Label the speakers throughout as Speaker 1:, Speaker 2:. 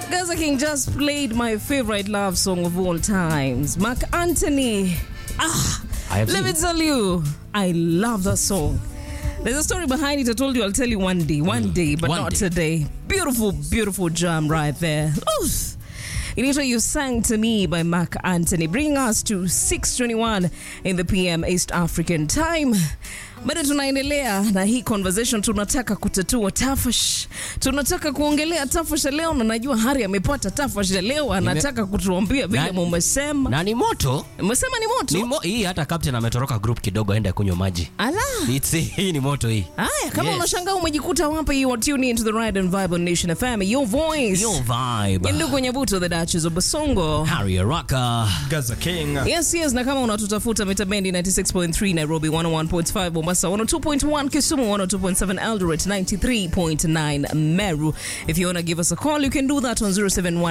Speaker 1: Gaza King just played my favorite love song of all times, Mark Anthony. Ah,
Speaker 2: I have
Speaker 1: let me
Speaker 2: seen-
Speaker 1: tell you, I love that song. There's a story behind it. I told you I'll tell you one day, one day, but
Speaker 2: one
Speaker 1: not
Speaker 2: day.
Speaker 1: today. Beautiful, beautiful jam right there. Oof. Inaitwa You Sang to Me by Mark Anthony, bringing us to 6:21 in the PM East African Time. Bado tunaendelea na hii conversation, tunataka kutatua tafash, tunataka kuongelea tafash ya leo, na najua Hari amepata tafash ya leo, anataka kutuambia vile
Speaker 2: Na-
Speaker 1: mumesema.
Speaker 2: na ni moto
Speaker 1: Mmesema ni moto
Speaker 2: ni mo, hii hata captain ametoroka group kidogo aende kunywa maji
Speaker 1: ala
Speaker 2: It's, hii ni moto hii
Speaker 1: Haya, kama
Speaker 2: Yes.
Speaker 1: unashangaa umejikuta wapi, you are tuning into the Ride and Vibe on Nation FM, your voice.
Speaker 2: Yo vibe
Speaker 1: Ndugu Nyabuto, the Duchess of Basongo.
Speaker 2: Harry Araka
Speaker 3: Gaza King.
Speaker 1: Yes, yes, na kama unatutafuta mita bendi 96.3 Nairobi, 101.5 Mombasa, 102.1 Kisumu, 102.7 Eldoret, 93.9 Meru. If you want to give us a call, you can do that on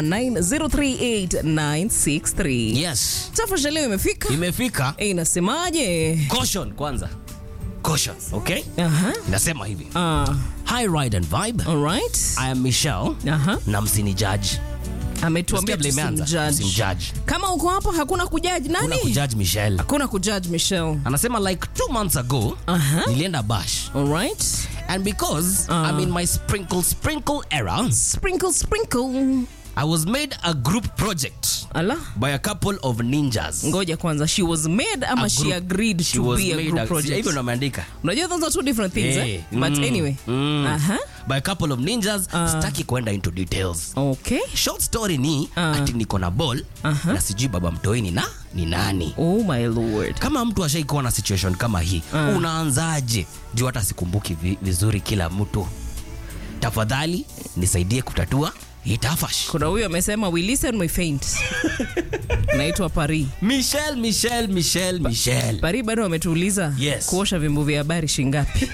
Speaker 1: 0719-038-963.
Speaker 2: yes
Speaker 1: Tafasha leo imefika.
Speaker 2: imefika
Speaker 1: Eh, Inasemaje?
Speaker 2: caution kwanza caution okay
Speaker 1: Aha.
Speaker 2: nasema hivi
Speaker 1: Ah,
Speaker 2: hi ride and vibe
Speaker 1: all right.
Speaker 2: i am michelle
Speaker 1: Aha.
Speaker 2: na msini judge
Speaker 1: Ametuambia
Speaker 2: Nasikia vile imeanza.
Speaker 1: tusimjudge.
Speaker 2: Msimjudge.
Speaker 1: Kama uko hapa hakuna kujudge
Speaker 2: kuna
Speaker 1: nani?
Speaker 2: kujudge michelle
Speaker 1: Hakuna kujudge Michelle.
Speaker 2: anasema like two months ago
Speaker 1: Aha.
Speaker 2: nilienda bash
Speaker 1: All right.
Speaker 2: and because
Speaker 1: Ah.
Speaker 2: i'm in my sprinkle sprinkle era
Speaker 1: Sprinkle sprinkle.
Speaker 2: i was made a group project
Speaker 1: Ala.
Speaker 2: by a couple of ninjas
Speaker 1: Ngoja kwanza, she was made ama
Speaker 2: A
Speaker 1: she
Speaker 2: group-
Speaker 1: agreed
Speaker 2: she
Speaker 1: to
Speaker 2: was
Speaker 1: be a
Speaker 2: made
Speaker 1: group
Speaker 2: a-
Speaker 1: project.
Speaker 2: hivyo ndo ameandika
Speaker 1: Unajua those are two different things
Speaker 2: Eh,
Speaker 1: eh? But
Speaker 2: mm,
Speaker 1: anyway.
Speaker 2: mm.
Speaker 1: Aha.
Speaker 2: by a couple of ninjas
Speaker 1: Ah.
Speaker 2: sitaki kwenda into details
Speaker 1: Okay.
Speaker 2: short story ni
Speaker 1: Ah.
Speaker 2: ati niko na ball
Speaker 1: Aha.
Speaker 2: na sijui baba mtoini na ni nani
Speaker 1: Oh my lord.
Speaker 2: kama mtu ashaikuwa na situation kama hii
Speaker 1: Ah.
Speaker 2: unaanzaje juu hata sikumbuki vi, vizuri kila mtu tafadhali nisaidie kutatua hii tafash
Speaker 1: Kuna huyu amesema we listen we faint. Naitwa Paris.
Speaker 2: michel michel michel michel
Speaker 1: Paris bado wametuuliza
Speaker 2: Yes.
Speaker 1: kuosha vyombo vya habari shingapi?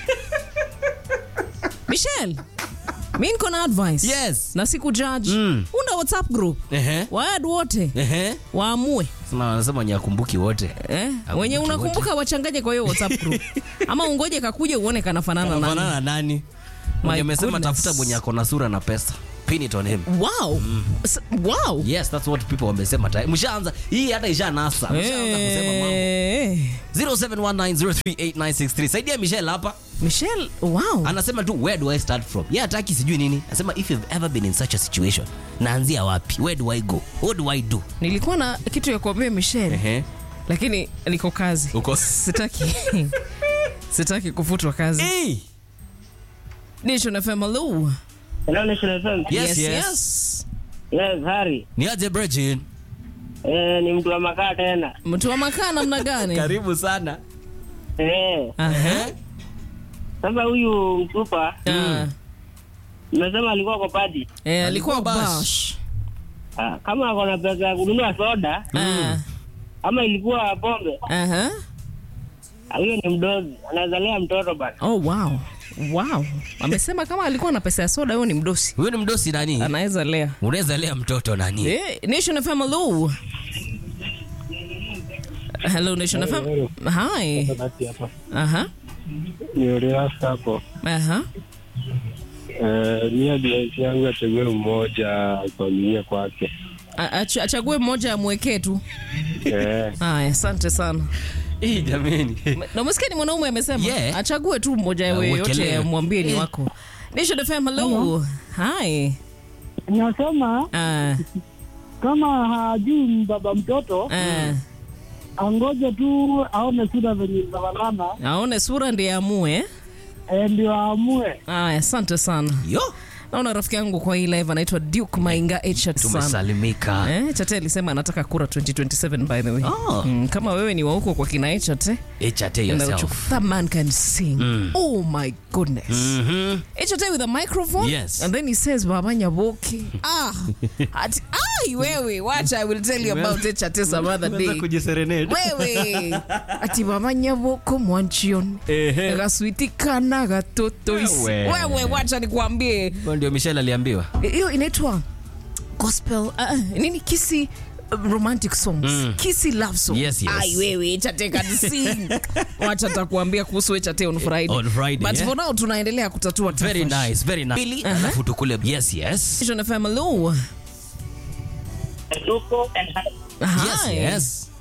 Speaker 1: Michelle. Mi niko na advice.
Speaker 2: Yes.
Speaker 1: Na siku judge.
Speaker 2: Mm.
Speaker 1: Unda WhatsApp group.
Speaker 2: Ehe.
Speaker 1: Waad wote
Speaker 2: Ehe.
Speaker 1: waamue.
Speaker 2: Sema wanasema nyakumbuki wote
Speaker 1: Eh,
Speaker 2: Hakumbuki
Speaker 1: wenye unakumbuka wachanganye kwa hiyo WhatsApp group. Ama ungoje kakuja uone kanafanana nani.
Speaker 2: Wanafanana na nani
Speaker 1: My
Speaker 2: mwenye amesema
Speaker 1: goodness.
Speaker 2: tafuta mwenye ako na sura na pesa pin it on him
Speaker 1: Wow. S- Wow.
Speaker 2: yes that's what people wamesema tayari mshaanza hii hata isha nasa mshaanza kusema mambo
Speaker 1: Eh.
Speaker 2: 0719038963 saidia michelle hapa
Speaker 1: Michelle, wow.
Speaker 2: anasema tu where do i start from ye hataki sijui nini anasema if you've ever been in such a situation naanzia wapi where do i go what do i do
Speaker 1: Nilikuwa na kitu ya kuambia Michelle,
Speaker 2: Ehe.
Speaker 1: lakini niko kazi.
Speaker 2: Uko-
Speaker 1: Sitaki. Sitaki kufutwa kazi.
Speaker 2: hey.
Speaker 1: Nation FM, hello.
Speaker 4: Hello, Nation FM.
Speaker 2: yes, yes,
Speaker 1: yes.
Speaker 4: Yes, Harry.
Speaker 2: ni aje Bridget?
Speaker 4: Eh, ni mtu wa makaa tena.
Speaker 1: Mtu wa makaa namna gani?
Speaker 2: karibu sana
Speaker 4: Eh,
Speaker 1: Aha.
Speaker 4: sasa huyu mtupa
Speaker 1: Ah.
Speaker 4: nimesema alikuwa kwa party.
Speaker 1: Eh, alikuwa
Speaker 2: Alikuwa bash.
Speaker 1: bash.
Speaker 4: Ah, kama ako na pesa ya kununua soda
Speaker 1: Ah.
Speaker 4: ama ilikuwa pombe,
Speaker 1: Aha.
Speaker 4: ah, huyo ni mdozi, anaweza lea mtoto bana.
Speaker 1: Oh, wow. Wow. Amesema kama alikuwa na pesa ya soda, huyo ni mdosi.
Speaker 2: huyo ni mdosi nani
Speaker 1: Anaweza lea.
Speaker 2: unaweza lea mtoto nani
Speaker 1: Eh, Nation FM, hello. Hello, Nation FM. Hi.
Speaker 5: basi hapa
Speaker 1: Aha.
Speaker 5: ni Oriasta hapo.
Speaker 1: Aha.
Speaker 5: Eh, mia biasi yangu achague mmoja kuaminia kwake.
Speaker 1: A- ach- Achague mmoja amwekee tu.
Speaker 5: Eh,
Speaker 1: Haya, asante sana.
Speaker 2: Hii jameni
Speaker 1: Na umesikia ni mwanaume amesema
Speaker 2: Yeah.
Speaker 1: achague tu mmoja
Speaker 2: Ah,
Speaker 1: yoyote
Speaker 2: uwekelee.
Speaker 1: mwambie ni wako. Nation FM, hello. Hi.
Speaker 6: Nasema
Speaker 1: Ah,
Speaker 6: kama hajui baba mtoto
Speaker 1: ah.
Speaker 6: angoje tu aone sura venye zinafanana
Speaker 1: Aone sura ndiye amue.
Speaker 6: eh, ndio aamue.
Speaker 1: Haya, asante sana.
Speaker 2: yo
Speaker 1: Naona rafiki yangu kwa hii live anaitwa Duke Mainga Echat sana.
Speaker 2: tumesalimika
Speaker 1: Eh, Chate alisema anataka kura 2027 by the way.
Speaker 2: Oh.
Speaker 1: Mm, kama wewe ni wa huko kwa kina Echate,
Speaker 2: HRT yourself
Speaker 1: that man can sing. Oh my goodness.
Speaker 2: Mhm.
Speaker 1: Echate with a microphone
Speaker 2: Yes.
Speaker 1: and then he says baba nyaboki. Ah. Ati, ai wewe, watch I will tell you about Echate some other day.
Speaker 2: kujiserenade
Speaker 1: wewe ati baba nyaboko mwanchion
Speaker 2: Ehe.
Speaker 1: gaswitikana gatotoisi
Speaker 2: Wewe.
Speaker 1: wewe wacha nikuambie
Speaker 2: Huyo ndio michelle aliambiwa
Speaker 1: hiyo inaitwa gospel uh, nini kisi uh, romantic songs
Speaker 2: Mm.
Speaker 1: kisi love songs
Speaker 2: Yes, yes.
Speaker 1: ai wewe chateka sing wacha takuambia kuhusu chate on friday
Speaker 2: On Friday,
Speaker 1: but
Speaker 2: yeah.
Speaker 1: for now tunaendelea kutatua
Speaker 2: very
Speaker 1: tafash.
Speaker 2: nice very nice pili alafu tukule yes yes
Speaker 1: Vision FM, hello
Speaker 4: Tuko and
Speaker 2: Yes,
Speaker 1: Hi.
Speaker 2: yes.